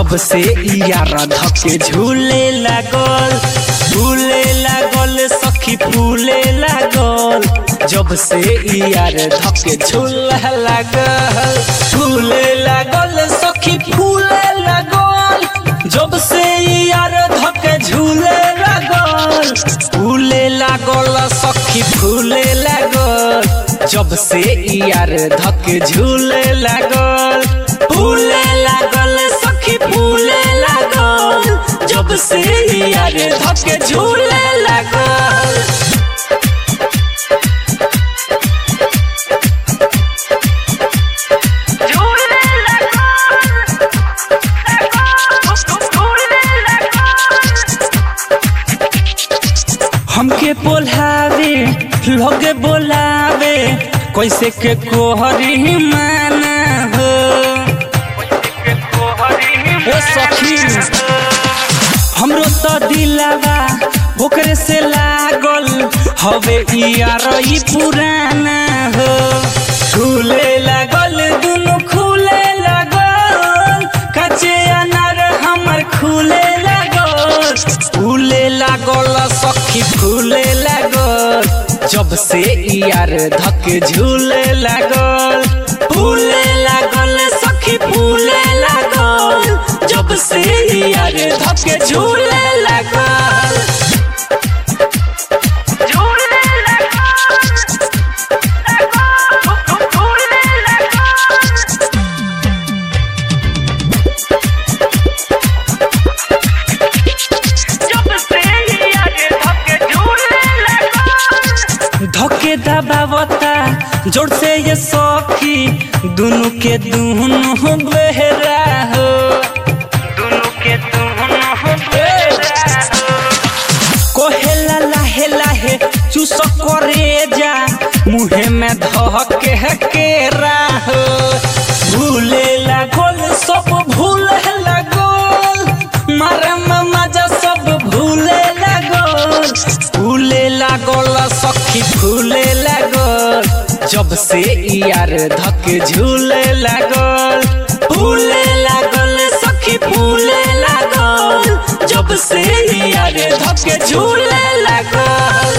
जब से यार धके झूले लागल झूले लागल सखी फूले लागल जब से यार धके झूले लागल झूले लागल सखी फूले लागल जब से यार धके झूले लागल फूले लागल सखी फूले लागल जब से यार धके झूले लागल फूले लागल सखी फूले लागल जब से यार धके झूले लागल झूले लगा झूले लगा हमके बोलावे लोगे बोलावे कैसे के कोहरी माना हो ए सखी हमरो तो दिलावा ओकरे से लागल हवे यार ई पुराना हो खुले लागल दुनु खुले लागल कच्चे अनार हमर खुले लागल फूले लागल सखी फूले लागल जब से यार धके झूले लागल फूले लागल सखी फूले लागल जब से यार धके झूले लागल झूले लगा झूले लगा जब से आगे धक्के झूले लगा धके दबावता जोर से ये सखी दोनों के दोनों बेहरा हो दोनों के दोनों बेरा कोहेला लाहे लाहे चूस करे जा मुहे में धके केरा हो भूले लागल सब भूले लागल मारे में मजा सब भूले लागल भूले लागल सखी भूले लागल जब से यार धके झूले लागल भूले लागल सखी भूले लागल जब से यार धके झूले लागल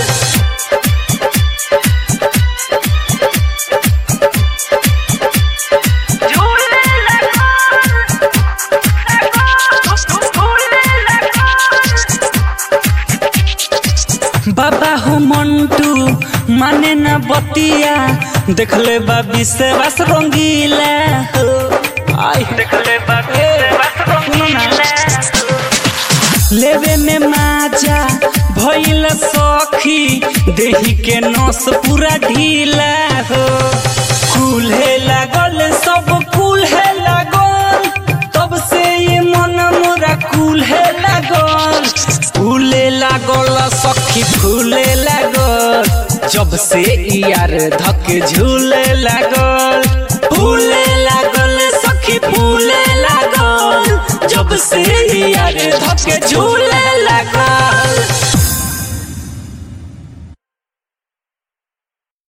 झूले लगा झूले लगा बाबा हो मंटू माने ना बतिया देखले बा विश्वास रंगीला हो आई देखले बाबे बस रंगीला लेवे में माजा भइल सखी देही के नस पूरा ढीला हो कुल्हे लागल सब कुल्हे लागल तब से ये मन मोरा कुल्हे लागल फूले लागल सखी फूले लागल जब से यार धके झूले लागल फूले लागल सखी फूले लागल जब से यार धके झूले लागल